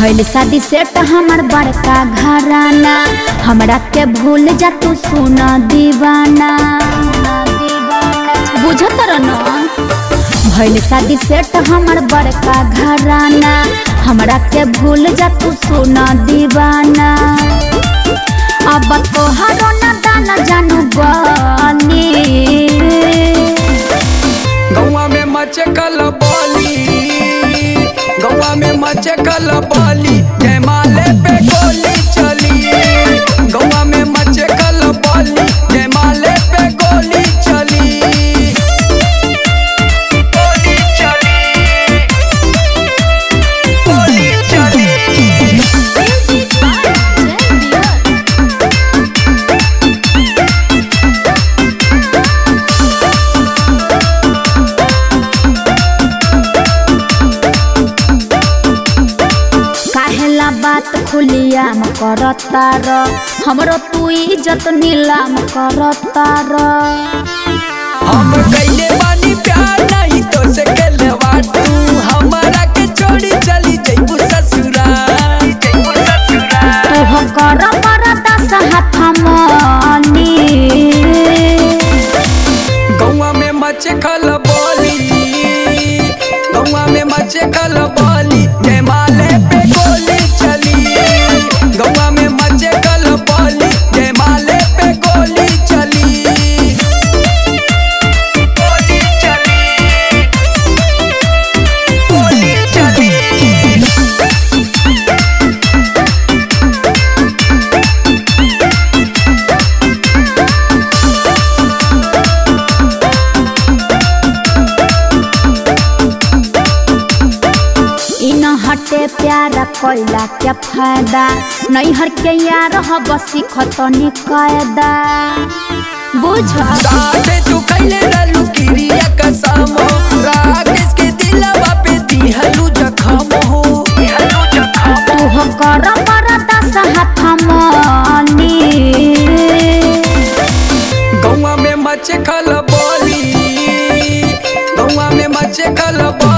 भइल शादी सेट हमर बड़का घराना हमरा के भूल जा तू सुना दीवाना बुझत न भइल शादी सेट हमर बड़का घराना हमरा के भूल जा तू सुना दीवाना अब तोहरो न दाना जानू बनी गौवा में मचे कल बोली गौवा में मचे कल बोली जयमाले पे गोली चली गौवा में मचे कल बोली जयमाले पे गोली चली गोली चली गोली चली काहेला बात खुलियाम करता र हमरो तू इज्जत नीलाम करता र हम कइले बानी प्यार नहीं तो से केलवा तू हमारा के छोड़ी चली जइबू ससुराल जइबू ससुराल तू हो कर मरदा हाथ मनी गौवा में मचे खल बोली गौवा में मचे खल बोली जयमाले पे गोली चली गौवा में मचे खल बोली जयमाले पे गोली चली गोली चली गोली चली इन हटे प्यारा कोइला क्या फायदा नैहर के यार हब सिखतनी कायदा बुझ साथे तू कैले रहलू किरिया कसम राकेश के दिलवा पे दिहलू जखम हो दिहलू जखम तू हो कर मरदा हाथ मनी गौवा में मचे खल बोली गौवा में मचे खल बोली